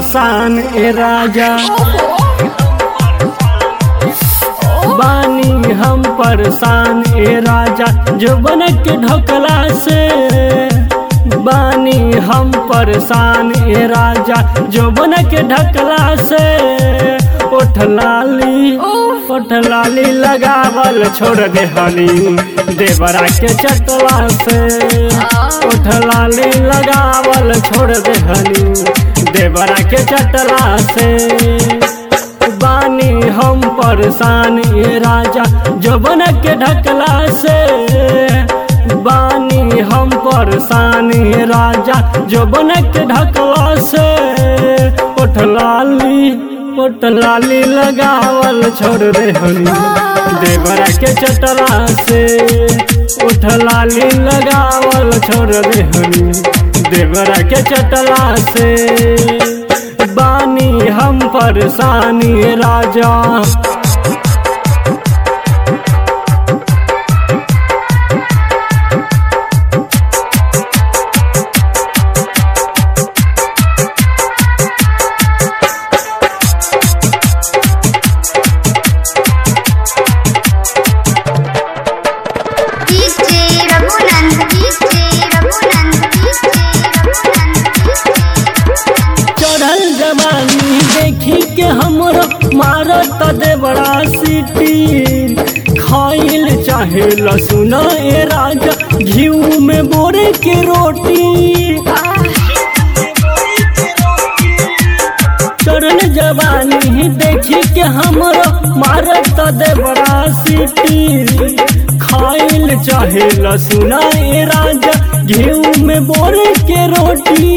परेशान ए राजा बानी हम परेशान ए राजा जो बन के ढकला से बानी हम परेशान ए राजा जो बन के ढकला से ओठ लाली ओठ लाली लगावल छोड़ दे हनी देवरा के चटवा से ओठ लाली लगावल छोड़ दे हनी देवरा के चटला से बानी हम परेशान ये राजा जबन के ढकला से बानी हम परेशान ये राजा जबन के ढकला से ओठ लाली ओठ लाली लगावल छोड़ दे हनी देवरा के चटला से ओठ लाली लगावल छोड़ दे हनी देवरा के चटला से बानी हम परेशानी राजा DJ Raghunand DJ Raghunand DJ Raghunand चढ़ल जवानी देखी के हमरो मारत दे बड़ा सीटी खाइल चाहे लसुन ए राजा घीऊ में बोरे के रोटी चढ़ल जवानी देखी के हमरो मारत दे बड़ा सीटी खाइल चाहे लसुन ए राजा घीऊ में बोरे के रोटी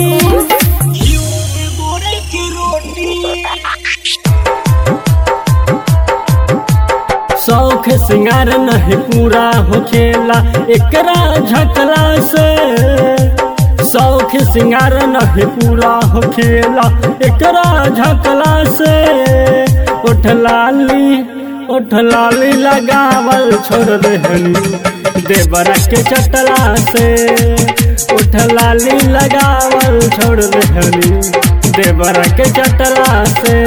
शौख सिंगार नहीं पूरा होखेला एकरा झकला से शौख सिंगार नहीं पूरा होखेला एकरा झकला से उठ लाली उठ लाली लगावल छोड़ दे हनी देवरा के चटला से उठ लाली लगावल छोड़ दे हनी देवरा के चटला से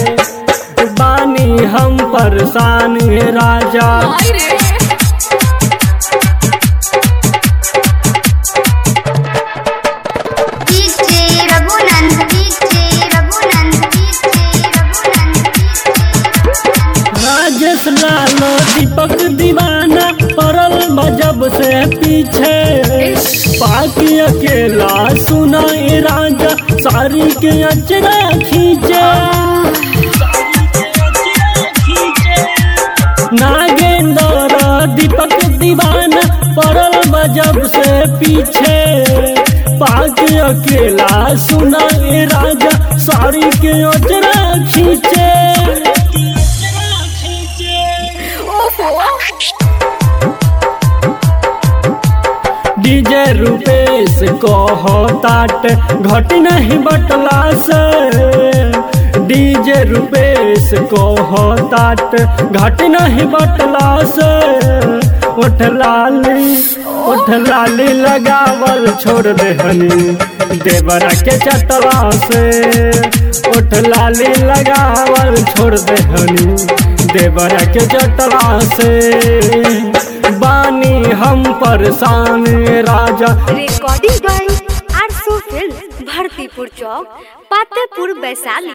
बानी हम परेशान हे राजा DJ Raghunand DJ Raghunand DJ Raghunand Rajesh Lalo Deepak दीवाना पड़ल बजब से पीछे पाकि अकेला सुना ए राजा सारी के अचरा खींचे नागेंद्र दीपक दीवाना पड़ल बजब से पीछे पाक अकेला सुना ए राजा साड़ी के अचरा खींचे डीजे रूपेश कहो ताट घट नहीं बटला से डीजे रूपेश कहो ताट घट नहीं बटला से उठ लाली उठ लाली लगावल छोड़ दे हनी देवरा के चटला से उठ लाली लगावल छोड़ दे हनी देवरा के चटला से बानी हम परेशान राजा रिकॉर्डिंग बाय आरसो फिल्म भरतीपुर चौक पातेपुर वैशाली